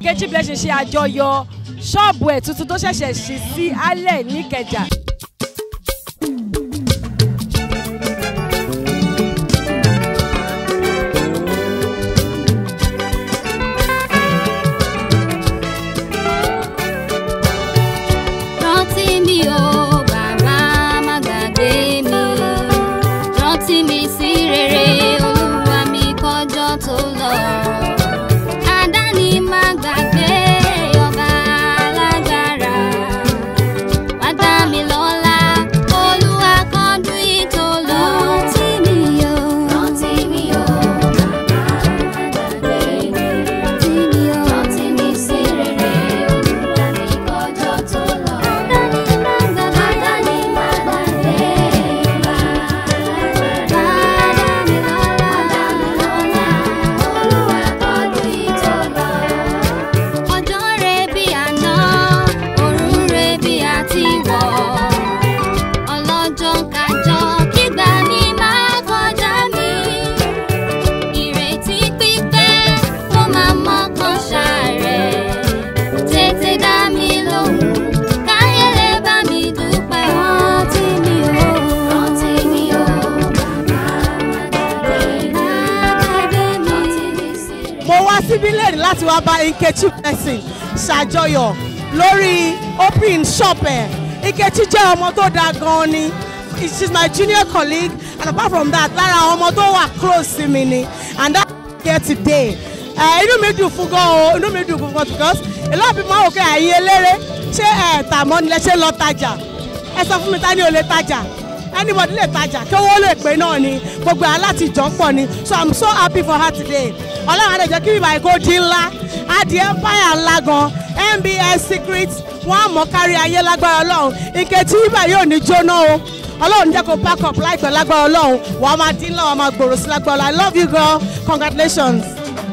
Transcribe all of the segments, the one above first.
Nkechi Blessing ṣe àjọyọ̀ ṣọ́ọ̀bù ẹ̀ tuntun tó ṣẹ̀ṣẹ̀ ṣí sí alẹ́ níkẹjà. rántí mi o bàbá má gbàgbé mi rántí mi sí rere olúwa mi kọjọ́ tó lọ. àdáni má gbàgbé ọba alágbára wá dá mi lọ́lá olúwa kọjú ìtò lọ. rántí mi o rántí mi o bàbá má gbàgbé mi rántí mi o rántí mi sí rere olúwa mi kọjọ́ tó lọ. àdáni má gbàgbé àdáni má gbàgbé olúwa kọjú ìtò lọ ọjọ́ rẹ̀ bí àná òrùn rẹ̀ bí àtiwọ̀ ọlọ́jọ́ kájọ́ kígbà mi máa kọjá mi ìrètí pípẹ́ ó máa mọ́kàn ṣàárẹ̀ tètè dá mi lóhùn káyé lè bá mi dúpẹ́ rántí mi o rántí mi o bàbá àgbàgbé mi rántí mi sí rẹ̀. mo wá síbí lẹ́yìn láti wá bá Nkechi Blessing ṣàjọyọ̀ lórí opening shop ẹ̀ Nkechi jẹ́ ọmọ tó dáa gan-an ni she is my junior colleague and apart from that lára àwọn ọmọ tó wà close sí mi ni and that here today ẹ inú mi dùn fún gan o inú mi dùn fún gan because a lot of people máa wò pé ẹ̀yin eléré ṣé ẹ̀ tà mọ́ ni lẹ ṣe lọ tajà ẹ sọ fún mi ta ni ò lè tajà anybody lè tajà kí owó lè pé náà ni gbogbo ẹ̀ láti jọ pọ̀ ni so i'm so happy for her today ọlọ́run àdéjọ́ kí bíbá ìkó dín ńlá adìẹ empire ńlá gan mbs secret wọn á mọ̀ kárí ayé lágbára ọlọ́run Nkechi bíbá yóò ní jóná o ọlọ́run jẹ́ kó pack up láìpẹ́ lágbára ọlọ́run wàá máa dín ńlá wàá máa gbòòrò sí lágbára ọlọ́run i love you girl congratulations.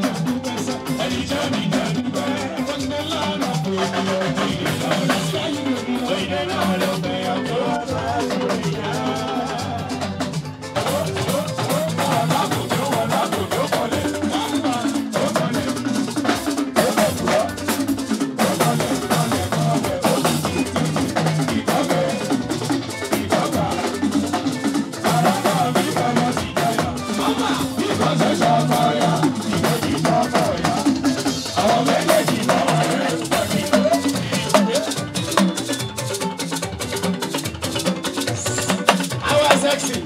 Our sexy.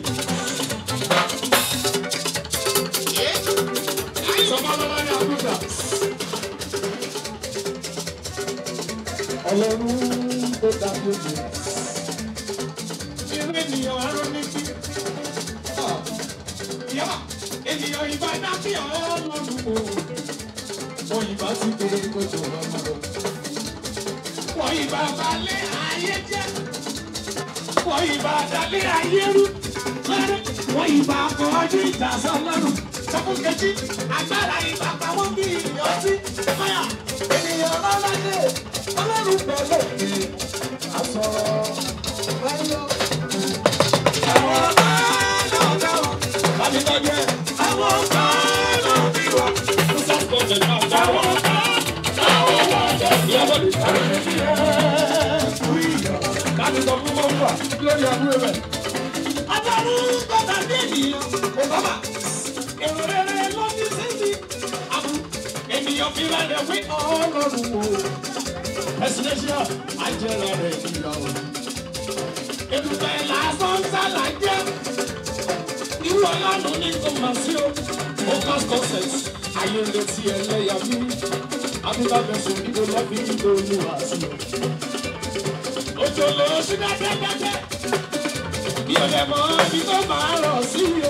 Sọmọlọ́lá ní Abuja. Ọlọ́run tó dájú jù. Irú ènìyàn arún ní kí. Yá ènìyàn ìbá dábì ọlọ́run o. Wọ́n ìbá ti kéré kójú ọmọ lọ. Wọ́n ìbá balẹ̀ ayé jẹ́ wọ́n ìbá dalé ayé rú lẹ́rẹ́ wọ́n ìbá kọjú ìjà sọlọ́run sọ́kùn kejì agbára ìbá pamọ́ bí ìyọ́sí mọ́yà ènìyàn lọ́lọ́dẹ ọlọ́run pẹ̀lú èdè àsọ̀rọ̀ ẹ̀yọ. àwọn ọ̀gá náà dáwọ̀ bàbí tọ́jú ẹ̀ àwọn ọ̀gá náà bí wà ó sàkóso náà dáwọ̀ ọ̀gá dáwọ̀ wà jẹ́ ìyàbọ̀ lè sáré ní ẹ̀ láti sọ fún mọ́fà lórí àbúrò rẹ̀. Adarú gbọ́dọ̀ bí ènìyàn kò bábà. Èrò rere ló ní síbi. Àbú ènìyàn fi rẹ̀ wí ọlọ́run o. Ẹ̀sìnẹ́sìá àjẹrà rẹ̀ ìyá o. Ètùtẹ̀ lásán sálà jẹ́. Irú ọlọ́run ní kò máa sí o. Ó kọ́ success. Ayé ń retí ẹlẹ́yà mi. Abúlé abẹ́sùn ìdó lọ́bí ìdó olúwa sí o òjò ló ṣí dákẹ́dákẹ́ bí o lè mọ ibi tó máa rọ̀ sí o.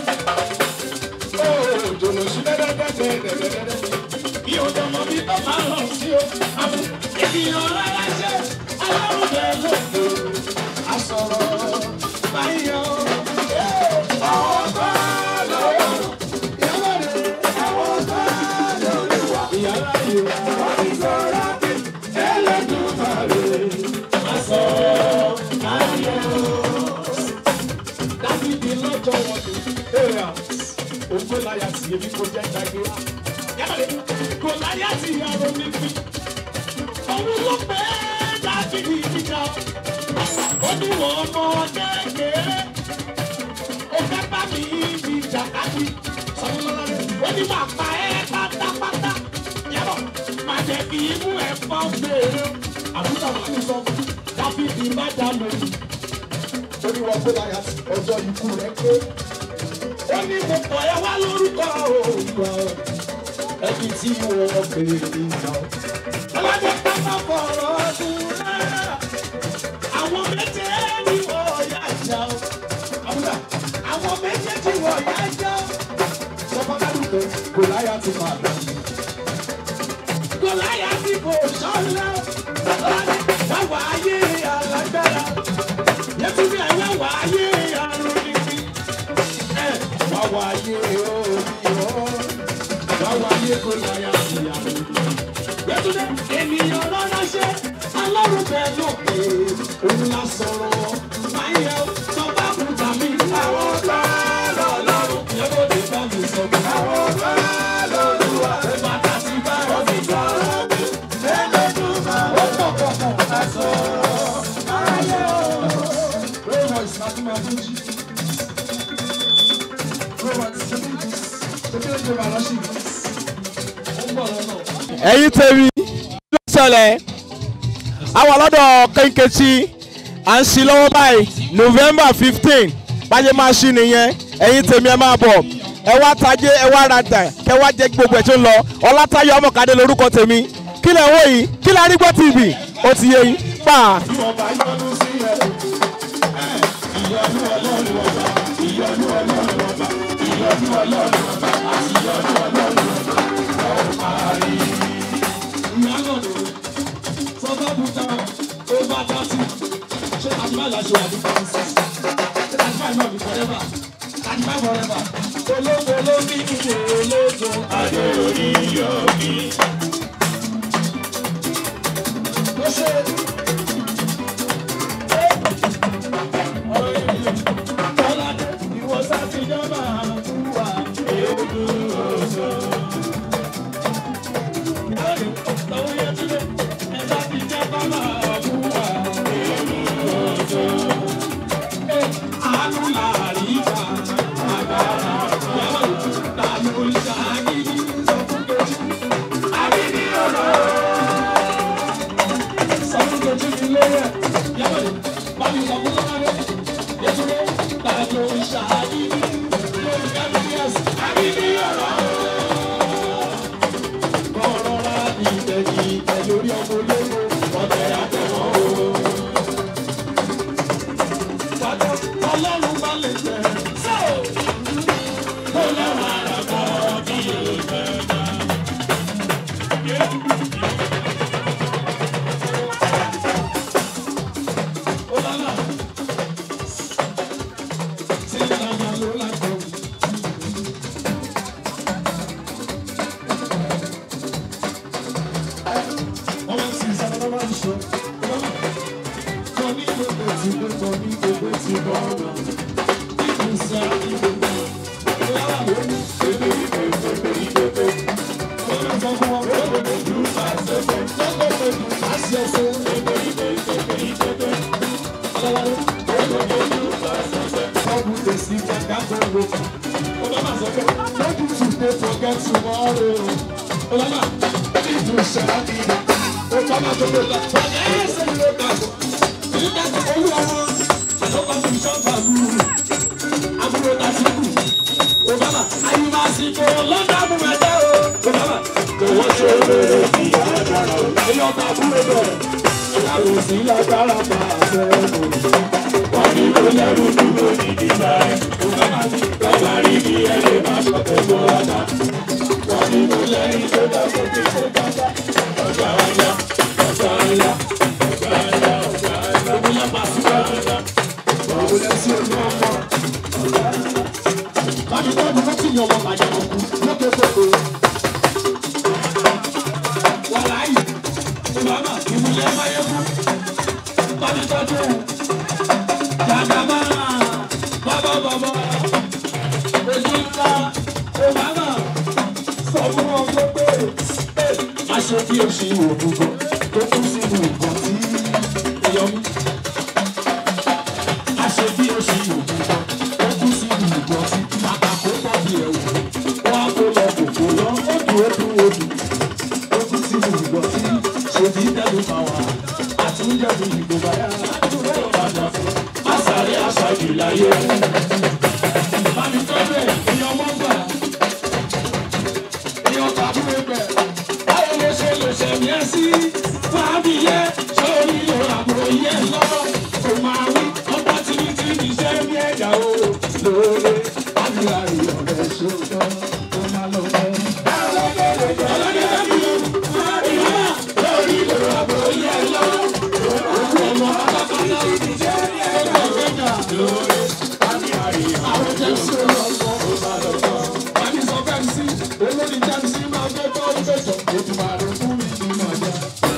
òjò ló ṣí dákẹ́dákẹ́ dẹ́dẹ́dẹ́dẹ́ bí o lè mọ ibi tó máa rọ̀ sí o. àbú ènìyàn rárá ṣe aláwọ̀ bẹ́ẹ̀ lóko àsọ̀rọ̀ báyọ̀. àwọn bá lọ́wọ́ ìyàwó rẹ̀ àwọn bá lọ́wọ́ ìyàrá yìí wọ́n ti sọ̀rọ̀ ẹlẹ́dùnmáre. Dábìdì lọ́jọ́ wọn ní areas. Ògbó láyà sí ebi kò jẹ́ ìdágbé. kò láyé àti ìyàrá níbi. Òun ló pé dábìlì ìjà. Ó ní wọ́n ọmọ kékeré. Ó fẹ́ bá mi ìjà kájí. Ó ní máa pa ẹ́ pátápátá. Yẹ́bọ̀ máa jẹ́ kí imú ẹ̀ fọ́ gbèrè. Àbúrò àwọn àti sọ dábìlì má dá lórí. ó ní wọn gbọ́dọ̀ àyà ọjọ́ ikú rẹ̀ pé Ó ní mo pọ̀ ẹ wá lórúkọ òògùn ẹbí tí wọ́n béèrè ìjà. Ọlọ́dẹ pápá fọ̀rọ̀ ọdún náà. Àwọn méjèèjì wọ̀ ya jà ó. Àbúrò àwọn méjèèjì wọ̀ ya jà ó. sọfọdádùgbẹ kò láyà ti máa lọ. Gòláyà tí kò sọ́lá. Ọlọ́dẹ wáwá ayé alágbára. Yẹ́túbí ẹ̀ wáwá ayé àrùn nìbí. Ẹ wáwá ayé orí ọ̀. Wáwá ayé gòláyà ti àrùn nìbí. Yẹ́túndé ènìyàn lọ́nà ṣe alọ́run bẹ́ẹ̀ lókè òun la sọ̀rọ̀ máa ń yẹ sọ́ba kùtà mi. Àwọn ọ̀gá lọ́lọ́run yẹ́bọ̀ lè bá mi sọ pé àwọn ọ̀gá lọ́lọ́run ẹ̀ bàtà sí bá rọ̀ mi sọ̀rọ̀ mi. Ẹlẹ́dùnmá ó pọ̀ pọ̀ pọ̀ ká sọ̀rọ̀ ayé o. Roll Royce na tún máa tún jí. Roll Royce ṣe bí ṣe bí oúnjẹ máa lọ sí ìlú. Ó ń bọ̀ lọ́nà. ẹ̀yin tèmi ló ṣẹlẹ̀ àwọn ọlọ́dọ̀ kẹ́ńkẹ́tì à ń ṣí lọ́wọ́ báyìí november fifteen báyé máa ṣí nìyẹn ẹ̀yin tèmi ẹ máa bọ̀ ẹ wá tajé ẹ wá rajà kẹ wá jẹ gbogbo ẹ̀ tó ń lọ ọlátayọ̀ ọmọkadé lórúkọ tèmi kí lẹ̀ ń wò yìí kí lẹ̀ arígbọ́ tv ó ti yé yín pa. Ọba yọnu sí ẹ. Ìyọnu ọlọ́run ọba. Ìyọnu ọlọ́run ọba. Ìyọnu ọlọ́run ọba. Àti ìyọnu ọlọ́run ọba. Ọ̀ parí. Ìyálò ló sọ́kọ́ bùtà ó bá dá sí. Ṣé àdìbàlà ṣe àdìbà ń sè? Ṣé àdìbà náà bí forever? Àdìbà forever. Ológo ló ní ìwé ológo. Adé orí yọ mí. Ó ṣe Ọlọ́run bá lè jẹ́ sọ́ọ̀. Ọlọ́run àràbọ̀ bí yóò bẹ̀rẹ̀. Forget tomorrow. Olama, if you shall be, o kama to go back. Yes, you go back. You got to go around. I don't want to be shot by you. Àbúrò tàṣíkù. Obama, ayé máa sì kó lọ́dà mú ẹ̀jẹ̀ o. Obama, kò wọ́n ṣe rere bí agbára o. Ẹyọ ọba àbúrò bẹ̀rẹ̀. Ìyàwó sí lágbára bá a fẹ́ lò. Wọ́n ní kó lẹ́rù dúró ní dídá ẹ̀. Obama, lọ́ba rí bí ẹ lè máa ṣọ̀tẹ̀ tó ọ̀dà. Wọ́n ní kó lẹ́yìn tó dá sókè tó dáadáa. Ọjà ọjà, ọjà ọjà, ọjà ọjà, ọjà ọjà. Omi yẹn máa sí ọjà. Báwo lẹ sí ojú ọmọ? Bájú tọ́jú ló ti yan ọmọ bàjẹ́ ọkùn lókè fòkò. Wàláyì, ìbámà, ìmúlẹ̀ máyé fún. Bájú tọ́jú jàdàmá, bàbá bàbá, ojú ńlá, ìbámà, sọ fún wọn tó pé má ṣe bí o ṣe òògùn gan tó kú sínú nǹkan tí èèyàn mú. má ṣe bí o ṣe òògùn gan tó kú sínú nǹkan tí àkàkọ́ tàbí ẹ̀wù wọ́n á kó lọ kòkó lọ ó dùn ó dùn ó dùn ó kú sínú nǹkan tí ṣèbí dẹ́nu máa wà àtúndẹ̀dùn ìgbò báyà àtúndẹ̀dùn padà fún àṣàrí àṣàjù láyé. Mami tó bẹ̀ èèyàn mọ́ gbà èèyàn tàbí ẹgbẹ́ báwo ló ṣe lè ṣẹ̀mí ẹ sí fábí yẹ sórí àbúrò yẹ lọ́wọ́ kò máa wí ọgbà tìrìtì ní iṣẹ́ bí ẹ̀dá o lóore àdúrà rẹ̀ ọ̀rẹ́ ṣòótọ́ tó máa lọ bẹ́ẹ̀. ọlọ́dẹ dábì lọ ìyá lórí àbúrò yẹ lọ́wọ́ ọmọ pátápátá iṣẹ́ bí ẹ̀dá ọ̀gẹ́gà lóore àdúrà rẹ̀ àwọn jẹ́ sọ́ọ́ tó máa lọ bẹ́ẹ̀. Wàá sọ fẹ́ mi sí olórí jáde sí máa fẹ́ tọ́ ìgbẹ́jọ́ ojú máa rẹ fún mi nínú ọjà.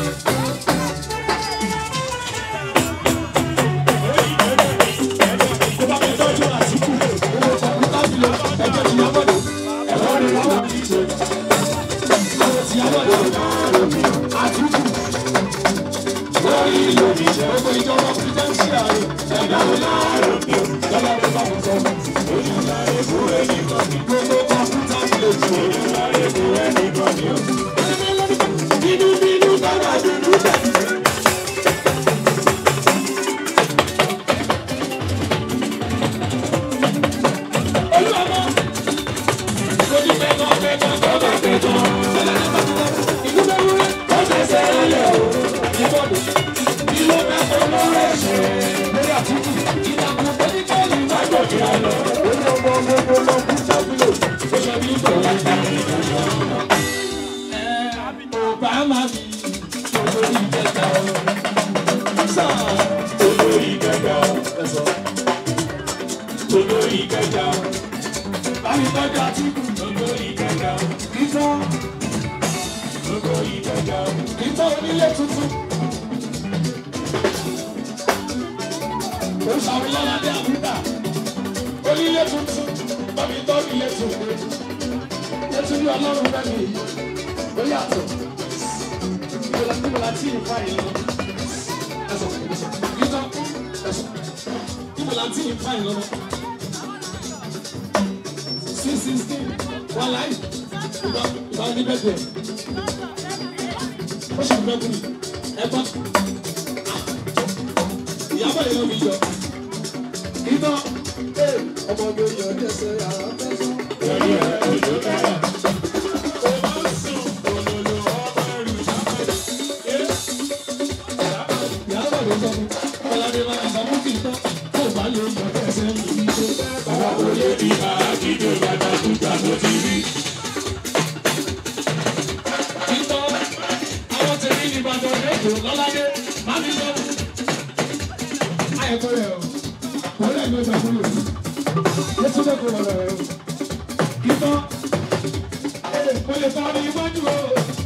Tó bá fẹ́ tọ́jú àtìkù, owó kọ̀ọ̀kan jùlọ ẹjọ́ ti yá bọ̀dọ̀. Ẹ̀fọ́ ni wọ́n wà ní ìṣe. Àwọn ti yá bọ̀dọ̀ àtìkù. Lórí ìlú ìṣẹ́ gbogbo ìjọba pírẹ́sì ààrẹ ẹ̀dá wọn láàárọ̀ bí o. Lọ́lá ló bá wọn sọ fún mi. Ojú ìlà èkó ẹni kan ní gbogbo kọ̀ọ̀kan jùlọ jù. Ojú ìlà èkó ẹni kan ní o. Bínú bínú bàbá dúdú tẹ̀lé. Olúwàmọ́, kò ní pẹ́ kan pẹ́ kan kọ́ bá pẹ́ kan. Ìlú bẹ́ẹ̀ wúrẹ́, ó fẹsẹ̀ rẹ̀ o. Ìbọ̀dọ̀, ìlú bẹ́ẹ̀ kọ́ lọ́rọ̀ ẹ̀ṣẹ̀. Lórí àtúntò, ìtàkùn pẹ́ẹ́lí má gbọ̀dọ̀ àlọ́. Orí ọmọ gbogbo lọ kú sábìlò. Ó ṣe bí ìgbọ̀ wá sí ìgbà náà. Obama mi, olórí ìjẹta o. Sáà, olórí ìjẹta o. Olórí ìjẹta o. Bámi tọ́jú àtìkù. Olórí ìjẹta o. Kíkọ́. Olórí ìjẹta o. Kíkọ́ onílé tuntun. Ó ṣàwílọ́lá ní àbúdá. Onílé tuntun. Bámi tọ́jú ilé tuntun. Yẹ́túndí ọlọ́run bẹ́ẹ̀ mi. Ó yàtọ̀. Ìbọ̀lá ìbọ̀lá tí ì fà yín lọ. Ẹ̀sọ̀ ẹ̀sọ̀ kíkọ́ ẹ̀sọ̀. Ìbọ̀lá tí ì fà yín lọ. Six sixteen wọ́n láì. Ìbá ìbá ní bẹ́ẹ̀ bẹ́ẹ̀. Ó ṣe fẹ́ kú mi. Ẹ̀gbọ́n. Ìyábọ̀ yẹn ló fi jọ. Kíkọ́. Ọmọge yọ̀ ní ẹsẹ̀ yàrá fẹ́ sọ. Ìyábọ̀ ló sọ fún. Ọlọ́dẹ máa ń sọ fún kí n tán. Tó bá lè yọ ẹsẹ̀ mi ní ṣe. Àwọn òye bí àkíndé bàtà kúta tó ti rí. Títọ́ àwọn tèmi ní Ìbàdàn lẹ́kọ̀ọ́ lọ́ládé máa fi sọ. Ayẹ̀kọ́ rẹ̀ o, wọ́n lè gbé ìgbà fúlò. Yẹ́tú lẹ́kọ̀ọ́ lọ́lọ́ rẹ̀ o. Títọ́ mo lè sọ ní iwájú o.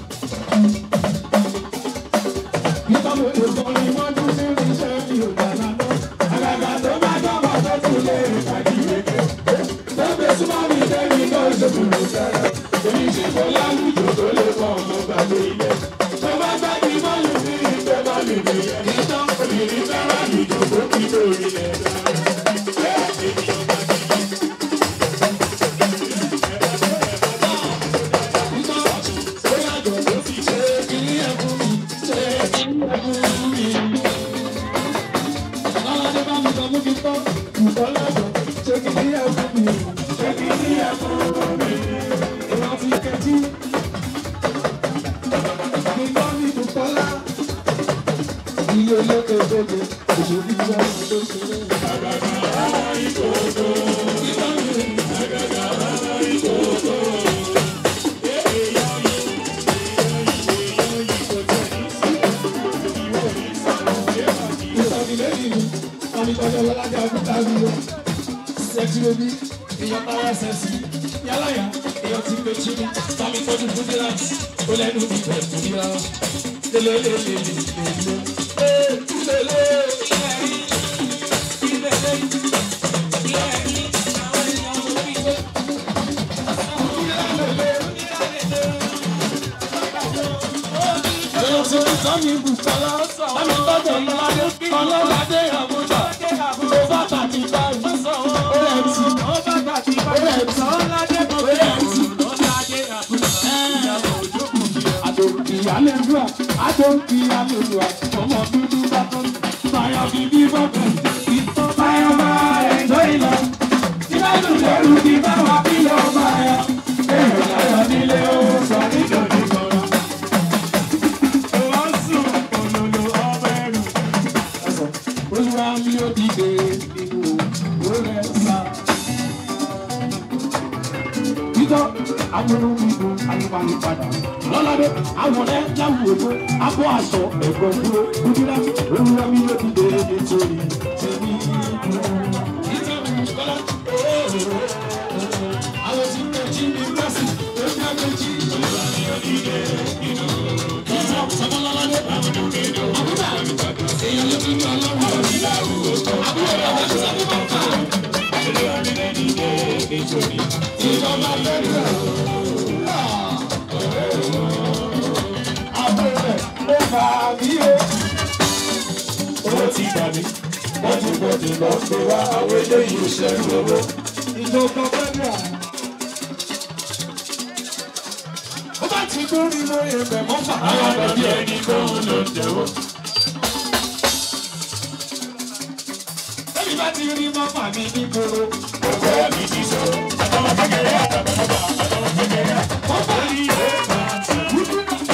Títọ́ mo lè sọ ní iwájú sí iṣẹ́ mi ò dáná lọ. Àgàgà tó bá dọ́gba tó tún lè tàbí wéké. Tó gbé súnmọ́ mi débi náà ṣòkò ló fẹ́rẹ̀. Èmi ṣe kó lálùjọ tó lè fọ ọmọ gbàgbé ilé. Tó bá gbàgbé bọ́ọ̀lù sí ìgbẹ́ bọ́ọ̀lù mi. Títọ́ obìnrin fẹ́ràn àlùjọ tó kí lórí ilẹ̀ dáa. Ilé olókè tóbi, òṣèlú ìgbà tó ṣe é. Sẹ́tìrẹ́bí, èèyàn bá wá sẹ́sì, yálàyà, èèyàn ti pè jí mi, tàbí tọ́jú fúdíláàtì, ó lẹ́nu mi bẹ̀ fún mi rárá. Lélẹ́lẹ́lẹ́lẹ́lẹ́. Ee, lélẹ́, ilẹ̀ yìí, ilẹ̀ yìí, àwọn èèyàn ló fi gbé. Lélẹ́lẹ́lẹ́. ọ̀sán mi bùkọ́lá bámi tọ́jú ọlọ́ládé ọlọ́ládé àbújá ó bá tàbí báyìí ó rẹ̀ tì ó rẹ̀ tì ó rẹ̀ tì. Àdòkì alẹ́lúwà àdòkì alẹ́lúwà ọmọ dúdú bá tán báyọ̀ bíbí bọ́bẹ̀ ìtọ́ báyọ̀ máa ẹ̀jọ́ ìlọ. Tí bá dùn lẹ́rù kí bá wà bí yọ̀ máa yọ. Èrò láyọ̀ nílé ó sọ nítorí kọ̀ọ̀rọ̀. Wọ́n sùn òlòlò ọmọ ẹrù. Olúwa mi ò dìde nínú òwò rẹ̀ sá. Títọ́ àwọn onígbò ayébáyé padà. Lọ́ládé àwọn ẹ̀ láwùjọ ègbó abọ́ aṣọ ẹ̀gbọ́n dúró. Kúndínlá olúwa mi ò dìde nítorí tèmi dúró. Nítorí kọ́lá àwọn tí kò jí mi lọ́sìn tó ní àgbẹ̀jì. Olúwa mi ò dìde nínú Ìjọ sọ́mọ́lọ́ládé àbúrò èèyàn ló tún ní ọlọ́run òbí láwùjọ. Àbúrò bàbá tó sábà máa ń fà. Olúwa mi ò dìde nítorí ìjọba fẹ́rẹ̀ abẹ́rẹ́ ó fà mí o. Owó ti gbà mí, bọ́dúbọ́dù lọ gbé wá àwọn eléyìí ò ṣẹ́rú owó. Ìjọba fẹ́rẹ̀ ó bá ti gbórí lórí ẹgbẹ́ mọ́fà. Àwọn àgbàbí ẹni kó ń lò jẹ́wọ́. Bẹ́ẹ̀ni bá ti rí mọ́fà mi ní gbòòrò. Ọ̀gá mi ti sọ. Àtàwọn kékeré àtàwọn bàbá àtàwọn kékeré. Mọ́fà rí ẹ̀.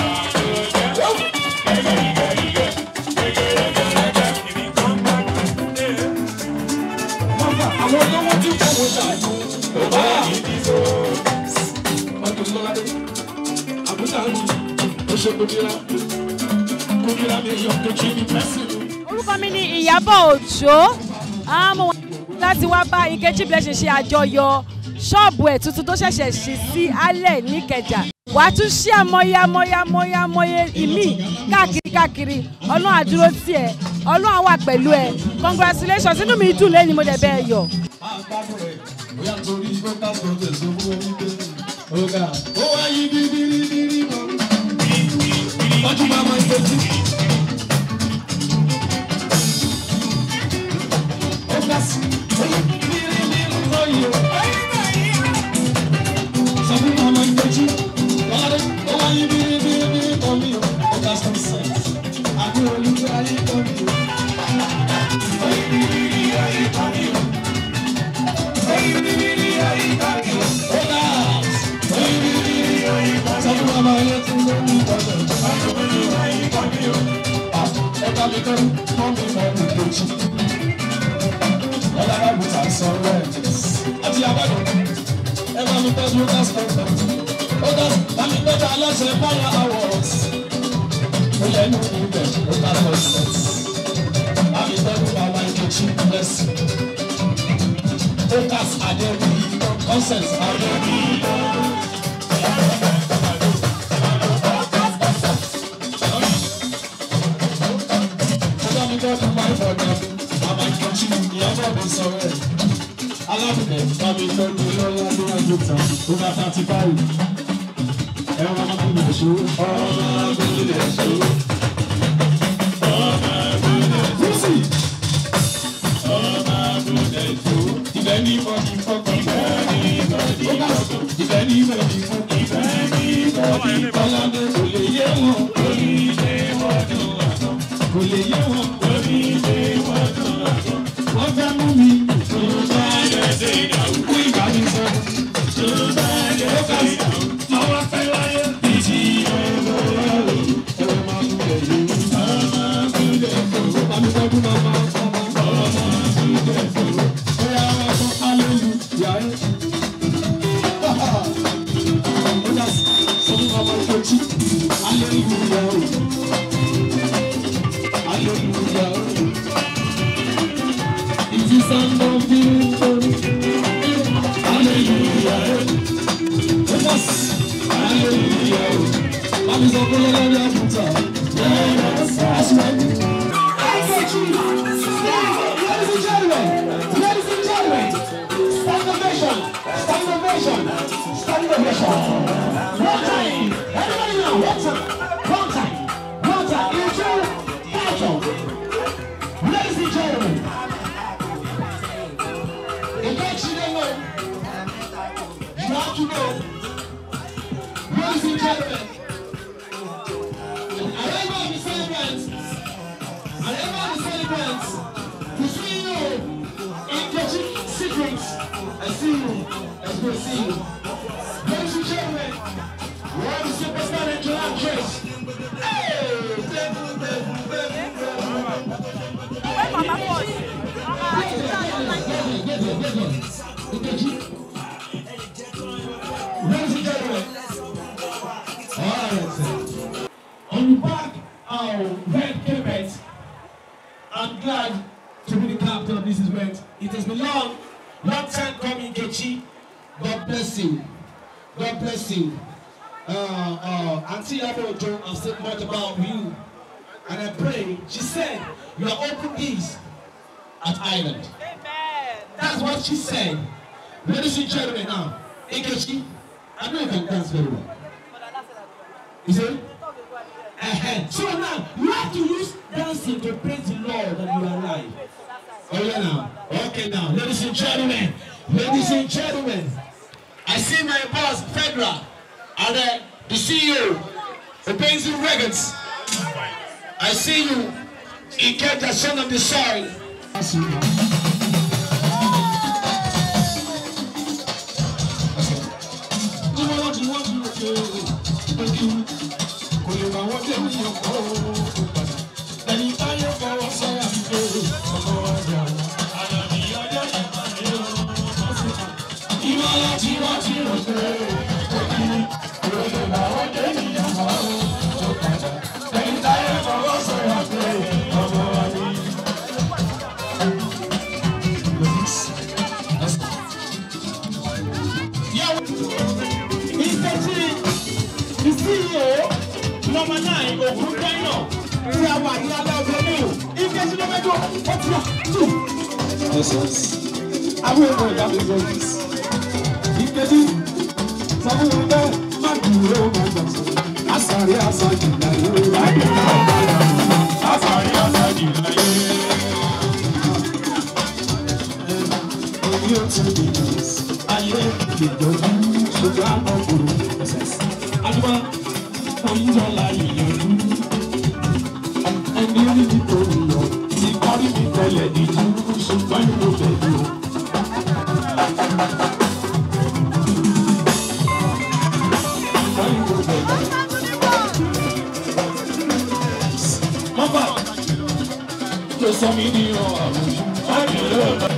Mọ́fà àwọn olówó tí kò wọ́n ṣàyẹ̀wò. Ọ̀gá mi ti sọ. Ọdún lọ́ládé àbúrò ó ṣe kòdìrà kòdìrà mi yọ kejì ní pẹ́sì. orúkọ mi ni ìyábọ̀ òjó Ah, mo wá láti wá bá Nkechi Blessing ṣe àjọyọ̀ ṣọ́ọ̀bù ẹ̀ tuntun tó ṣẹ̀ṣẹ̀ ṣí sí alẹ̀ níkẹjà wà á tún ṣí àmọye àmọye àmọye àmọye ìmí káàkiri káàkiri ọlọ́run àdúró tì ẹ́ ọlọ́run á wà pẹ̀lú ẹ congratulations inú mi dùn lẹ́ni mo dẹ̀ bẹ́ẹ̀ yọ̀. àgbàdo rẹ̀ bóyá torí focus protest ló fún omi pé ọ̀gá ó wá yí bíbíríbírí mọ́. wọ́n tún máa máa ń tẹ́tí. ó ga sí bíbíríbírí lọ́yìí o. sọ fún màmá ń tẹ́tí. lọ́ládé ó wá yí bíbíríbírí mọ́ mi o. ó ga sí sẹ́ǹsì. àbí olùkọ́ ayé kọ́ mi o. ó yí bíbírí ayé kọ́ mi o. Bless you. Focus Adébí, consensus Adébí. Ọjọ́ mi kọ́ fún máa ń fọ̀ náà, màmá ìkọ̀jú ìyàwó mi sọ̀rọ̀ ẹ̀. Alábùdẹ̀ bá mi tọ́jú lọ́wọ́ níwájú tán, ó bá thirty five. Ẹ̀rọ amábùdẹ̀ ṣó, ọmọ amábùdẹ̀ ṣó. Lucy! If anybody fuck up, if anybody fuck up, if anybody fuck up, if anybody fuck up, kò lè yé wọn, kò ní lé wọn dùn àná. Kò lè yé wọn, kò ní lé wọn dùn àná. Wọ́n fẹ́ mú mi, tó bá yẹ ṣe ìyàwó. Kú ìbánisọ̀, tó bá yẹ ṣe ìyàwó. Máa wá fẹ́ láyé, ìjì ẹ̀rọ ẹ̀rọ. Ẹ̀rọ máa kú lẹ̀ yìí, máa kú lẹ̀ yìí. Bàmí tọ́jú máa máa fọ́ máa. That's right. Ladies and gentlemen, ladies and gentlemen, stand ovation, stand ovation, stand ovation. One time, everybody now, one time, one time, one time. Ladies and gentlemen, arrival of the celebrants, arrival of the celebrants, we see you in Kochi Secrets. I see you. That's good to see you. Ladies and gentlemen, we are the superstar and actress. Hey! Devil, devil, devil, devil. Ladies and gentlemen, alright. On the back of red carpet, I'm glad to be the captain of this event. It has been long, long time coming, Kechi. God bless you. God bless you. Uh, uh, Auntie Abojo, I've said much about you. And I pray, she said, you are open these at Island. That's what she said. Ladies and gentlemen, now, Nkechi, I know you can dance very well. You see? Uh-huh. So now, you have to use dancing to praise the Lord that you are alive. Oh yeah now. Okay now. Ladies and gentlemen, ladies and gentlemen, I see my boss, Fedra, and uh, the CEO of Benson Records. I see you, Iketa, son of the soil. Number nine, Ogun Dino, tí a wà ní abẹ́ ọ̀gbẹ́ mi o, ike tí ló fẹ́ dùn, ó ti wà tù. Àwọn èèyàn ìyá mi gbọ́ yìí. Ìkejì sọ fún mi bẹ́ẹ̀ má dúró má gbà sọ. Àsàrí àsàjì láyé. Àsàrí àsàjì láyé. Èmi ò tún ní ìyẹ̀sì. Ayé ìjọba ṣùgbọ́n àwọn ọkùnrin ẹ̀sẹ̀. Adúmọ̀ oyinjọla ìyànjú. Ẹni orí mi kò yọ, ti kọ́rí mi tẹ́lẹ̀ díjú, ṣùgbọ́n ìlú tẹ̀lé o. Mọ́fà ló sọ mí ní ọ̀rọ̀ àwùjọ.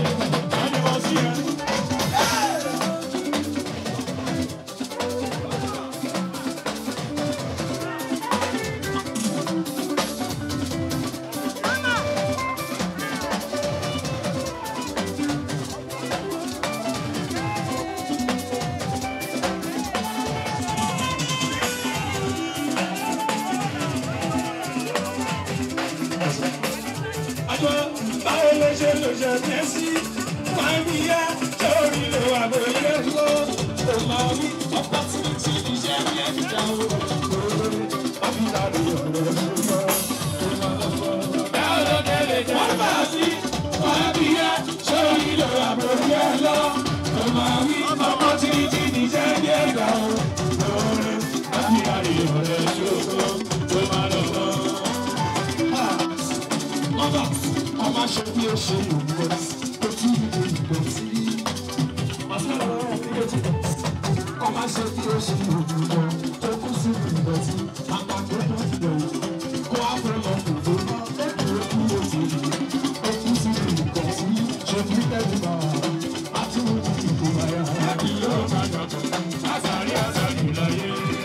Àjọ báwo ló ṣe lò ṣe tẹ́sí? Máa ń yá sórí lo àbòyé lọ. Ó máa wí ọ̀pọ̀ tí mi ti di iṣẹ́ ní ẹ̀dá o. Àbílà ló yọ̀ lọ́wọ́. Báwo ló kẹ́lẹ̀ jẹ́? Wọ́n bá sí. Máa ń yá sórí lo àbòyé lọ. Ó máa wí ọ̀pọ̀ tí mi ti di iṣẹ́ ní ẹ̀dá o. Àbílà ló yọ̀ lọ́wọ́. Ó máa lọ́wọ́ mọ́tà ọmọ aṣọ bí ó ṣe ìwúwo tó tún ìwé ìgbò sí. Màsílẹ̀ ọ̀rọ̀ ìdílé ti bọ̀. ọmọ aṣọ bí ó ṣe ìwúwo tó kún sí ìgbò sí. àpapọ̀ tó ti bẹ̀ wò kó àfẹ́ lọ kò tó bá lẹ́kọ̀ọ́ kú ó ti rí. ó kún sí ìgbò sí. ṣe bí tẹ́lẹ̀ bá wà. a tún wọ́n ti dìbò báyà. láti yóò máa dàgbà. àṣàrí àṣàrí láyé.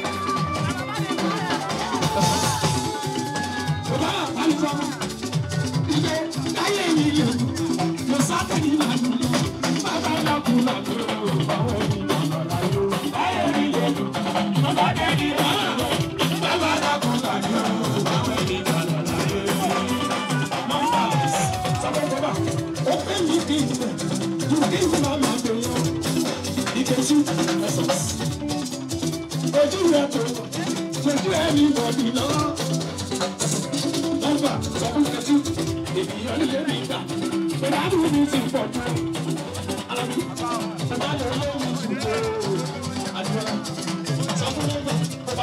Bàbá àlùfáà ilé láyé mi lè lọ sátẹ̀lì lànà bàbá lọ́kùn lànà báwo ni lọ́nà láyé láyé mi lè lọ bàbá dẹ́ni lànà bàbá lọ́kùn lànà báwo ni lọ́nà láyé. Nọ́mbà sábẹ́jọba ó pé mi kì í tẹ̀ ju kí n máa máa gbé yọ ìkẹ́sí ẹ̀sọ̀. Ojú rẹ̀ tó ojú ẹ̀ ní bọ̀dì lọ́wọ́ nọ́mbà sọ fún kẹ́sí ènìyàn lè rí ìgbà pẹ̀lú àdúgbò mi ti pọ̀ jù. Alábí bàbá lè lóhùn jù tó àdúrà sọ fún nọ́mbà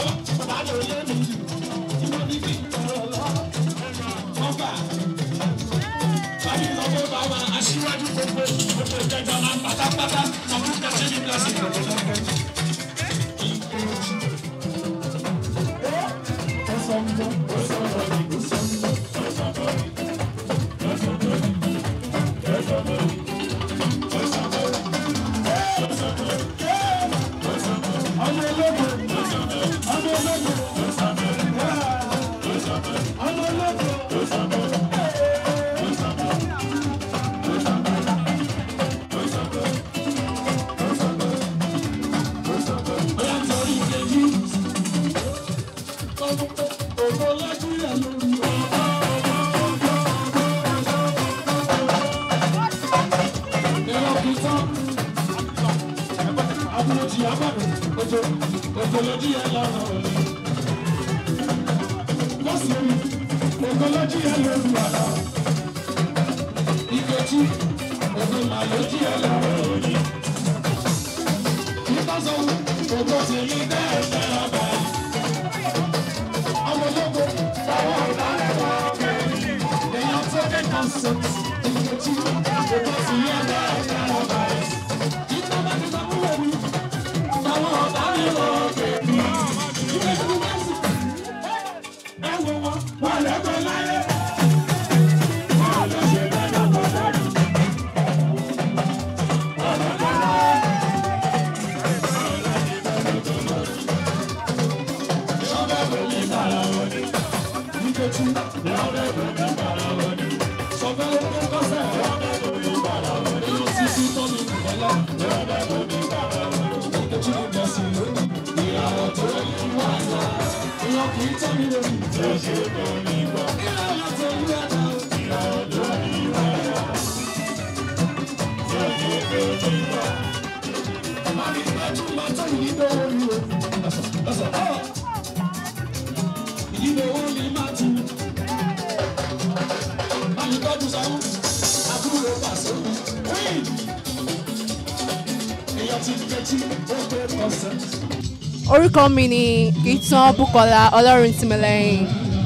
orúkọ mi ni ìtàn bukola ọlọ́run tìmílẹ́yìn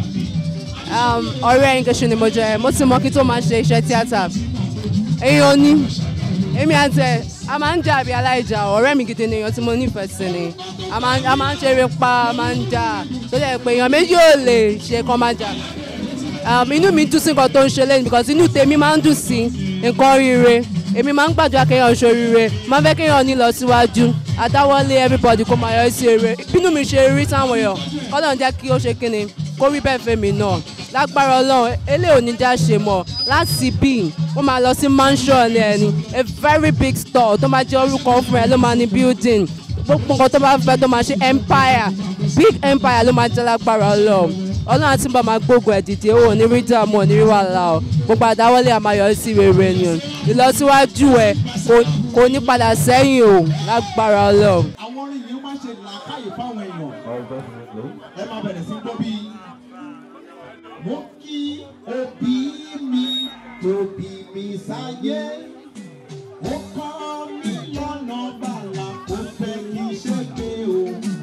um, ọ̀rẹ́ Nkechi ni mo jẹ́ mo ti mọ kí tó máa ṣe iṣẹ́ tíátà èèyàn ni èmi àti ẹ̀ a máa ń jà bí aláìjà ọ̀rẹ́ mi gidi ni èèyàn tí mo nífẹ̀ẹ́ sí ni a máa a máa ń ṣeré pa a máa ń jà tó dẹ̀ pé èèyàn méjì ò lè ṣe kán máa jà um, inú mi dùn sí nǹkan tó ń ṣe lẹ́nu because inú tèmi máa ń dùn sí nǹkan rire èmi máa ń gbàdúrà kéèyàn ṣoríire máa ń fẹ́ kéèyàn ní lọ síwájú àdáwọ́lé everybody kó máa yọ sí eré bínú mi ṣe rí táwọn èèyàn kọ́lọ́n jẹ́ kí ó ṣe kíni kó rí bẹ́ẹ̀ fẹ́mi náà lágbára ọlọ́run eléyìí ò ní já ṣe mọ̀ láti bí ó máa lọ sí mansion ẹni a very big store tó máa jẹ́ orúkọ fún ẹ ló máa ní building gbogbo nǹkan tó bá fẹ́ tó máa ṣe empire big empire ló máa jẹ́ lágbára ọlọ́run ọlọ́run àti bá máa gbógun ẹ̀ dìde ó ní rí dààmú ò ní rí wàhálà o gbogbo àdáwọ́lé àmàyọ sí rere ni o ìlọsíwájú ẹ kò ní padà sẹ́yìn o lágbára ọlọ́run. àwọn orin yìí máa ń ṣe làákàyè fáwọn èèyàn ẹ máa bẹ̀rẹ̀ sí gbọ́ bí. mo kí òbí mi tóbi mi sáyé ó kọ́ mi lọ́nà bàlá kó fẹ́ kí n ṣe pé o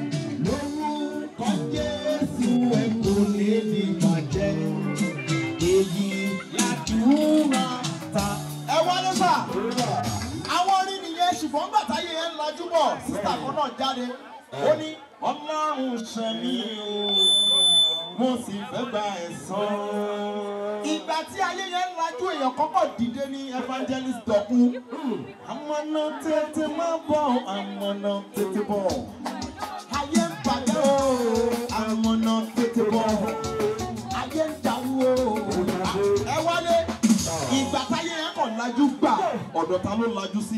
lórúkọ jésù ẹ kò lè ní bàjẹ́ èyí làdúrà ta. ẹ wọlé sà àwọn orin nìyẹn ṣùgbọ́n gbàtáyé ẹ ń lajú bọ̀ sísà kan náà jáde ó ní ọlọ́run ṣẹ̀mí o mo sì fẹ́ gba ẹ̀san. ìgbà tí ayé yẹn ń lajú èèyàn kọ́kọ́ dìde ní evangelist dọ̀kú àmọ̀nà tètè má bọ̀ àmọ̀nà tètè bọ̀ ayé ń bàjẹ́ o àmọ̀nà tètè bọ̀ ayé ń dàrú o ẹ wálé ìgbà táyé yẹn kàn lajú gbà ọ̀dọ̀ ta ló lajú sí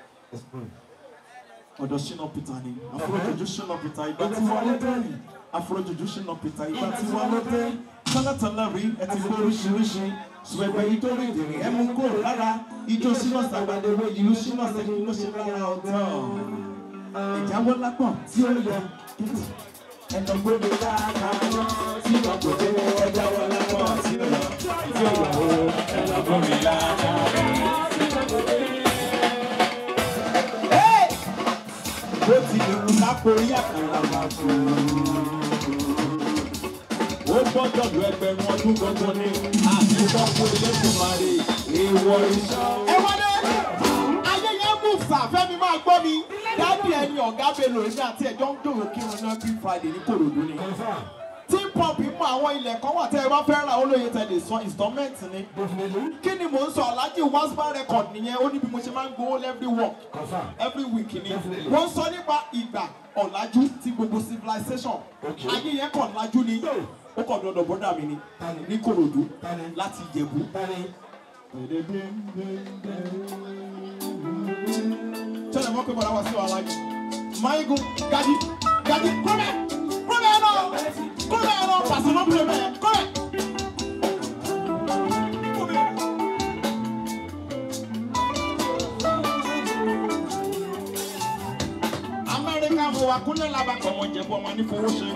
ọ̀dọ̀ ṣínà peter ni àfọlọ́jọ́jú ṣínà peter ìgbà tí wọ́n ló dé àfọlọ́jọ́jú ṣínà peter ìgbà tí wọ́n ló dé tọ́látọ́lá rí ẹ ti gbé oríṣiríṣi ṣùgbọ́n yìí tó rí ìdìrí ẹ mú kó lára ijó ṣínà sàgbàdéwé ìlú ṣínà sẹ́kì ló ṣe lára ọ̀tọ̀ ìjáwọ́ lápọ̀ tí ó yẹ kìtì ẹnà gbòdò lára tí wọ́n kò dé ẹjáwọ́ lápọ̀ tí ó yẹ tí ó yẹ o ẹnà gbòdò lára. bó ti lè wù lápòrí àkàrà máa tó. ó gbọ́dọ̀ lu ẹgbẹ̀rún ọdún gbọ́ngàn ní àtúntọ́kù elédùnmarè èèwọ̀ iṣẹ́. ẹ wọlé ayé yẹn mú sàfẹ́mi máa gbọ́ mi dábì ẹni ọ̀gá belò èmi àti ẹ̀jọ́ ń dòrò kírun náà bí friday ní kòròdú ni. tí pọ́ǹpì mọ àwọn ilẹ̀ kan wà tẹ́ ẹ bá fẹ́ ra olóye tẹ̀lé sọ installment ni. kí ni mò ń sọ alhaji waspa record nìyẹn ó ní bí mo ṣe máa ń gbowó every work every week ni. wọ́n sọ nípa ìgbà ọ̀làjú tí gbogbo civilization ayé yẹn kàn lájú ni ó kàn dọ̀dọ̀ bọ́dà mi ni ní korodu láti ìjẹ̀bú. sọ́dọ̀ mọ́ pé bọ́dà wá sí wàhálà yìí mayigun gadi gadi kúrẹ́ kúrẹ́ ẹ̀ náà kúrẹ́ ẹ̀ náà pàṣẹ náà kúrẹ́ bẹ́ẹ̀ kúrẹ́. amẹ́ríkà mo wà kúnlẹ̀ labakọ̀ ọmọ ìjẹ̀bú ọmọ ní fowó ṣe.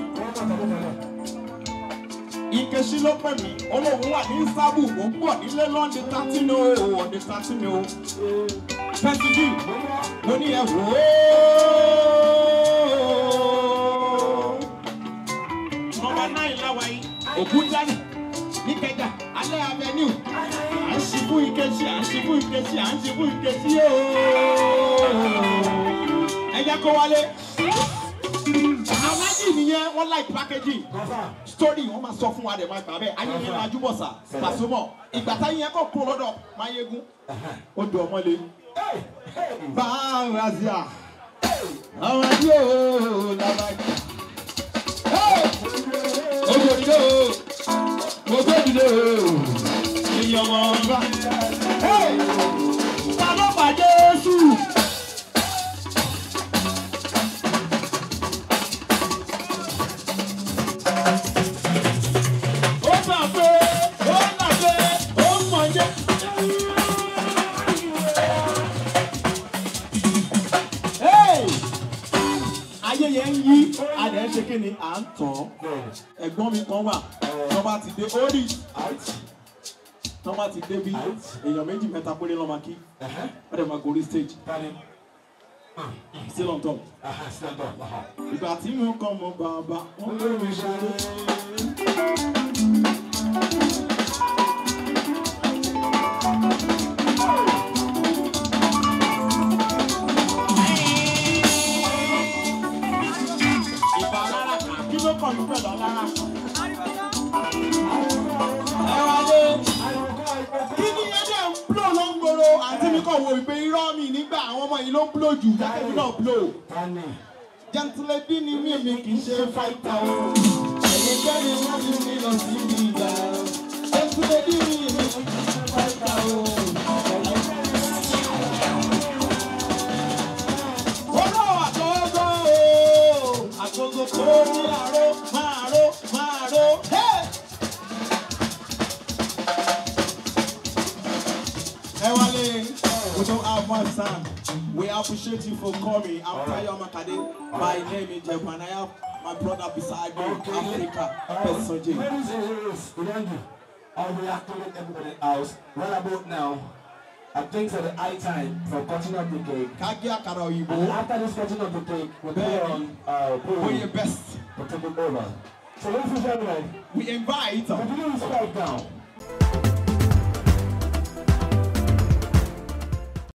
Ìkẹ́sí ló pè mí, olóhùn wà ní sábù, ó ń bọ̀ nílé lọ́ndì tátínú o, ọ̀dì tátínú o. Pẹ́sìdì, mo ní ẹ wò ó. Nọmba náì láwa yìí, Ògúndánì, Níkẹjà, Alẹ́ Avenue. À ń ṣubú Ìkẹ́sí, à ń ṣubú Ìkẹ́sí, à ń ṣubú Ìkẹ́sí ooo ẹ jẹ́ kó wálé. alájì nìyẹn wọ́n like packaging story wọ́n máa sọ fún wa dẹ̀ máa gbà bẹ́ẹ̀ ayé yẹn lajú bọ̀ sà pàṣọmọ̀ ìgbà táyé yẹn kọ́ kúrò lọ́dọ̀ máyégún ó dùn ọmọ le. báwo azia àwọn ẹbí ò làbàjì. ó gbòdìdó ó gbòdìdó èyí ọmọ ọba. ta ló pa Jésù. ó gbà pé ó gbà pé ó mọ̀ jẹ́. Hey! ayé yẹn ń yí adẹ̀ ń ṣe kí ni à ń tàn ẹ̀gbọ́n mi kan wà tó bá ti dé orí tó bá ti dé bí èèyàn méjì mẹ́ta péré lọ́ọ́ máa kí wọ́n dẹ̀ máa gorí stage still on top ìgbà tí mo kàn mọ́ bàbá wọ́n lé mi ṣeré. ìbálára kí ló kàn mí pẹ̀lú ọlára. ẹ wá dé kí ni ẹjẹ ń blow ló ń gbòòrò àǹtí mi kàn wo ìpè irọ́ mi nígbà àwọn ọmọ yìí ló ń blow jù jákèjì náà blow. jẹ́ntìlẹ́bí ni mí mi kì í ṣe fáìtà o. ẹ̀yin kẹ́ni wọ́n ti mi lọ sí ibi ìgbà. jẹ́ntìlẹ́bí ni mi kì í ṣe fáìtà o. Olówó àgógó o, àgógó kò ní àró, máa ró, máa ró. Hey! Ewale, we don't have much time. We appreciate you for coming. I'm Tayo Makade. My name is Jeff and I have my brother beside me, Africa, Person J. Ladies and gentlemen, I'll be activating everybody else. Right about now, I think it's the high time for cutting up the cake. Kagi Akara And Oyibo, after this cutting of the cake, we'll put Baby. on uh, for Bowie your best. to take it over. So ladies and gentlemen, We invite we do this right now.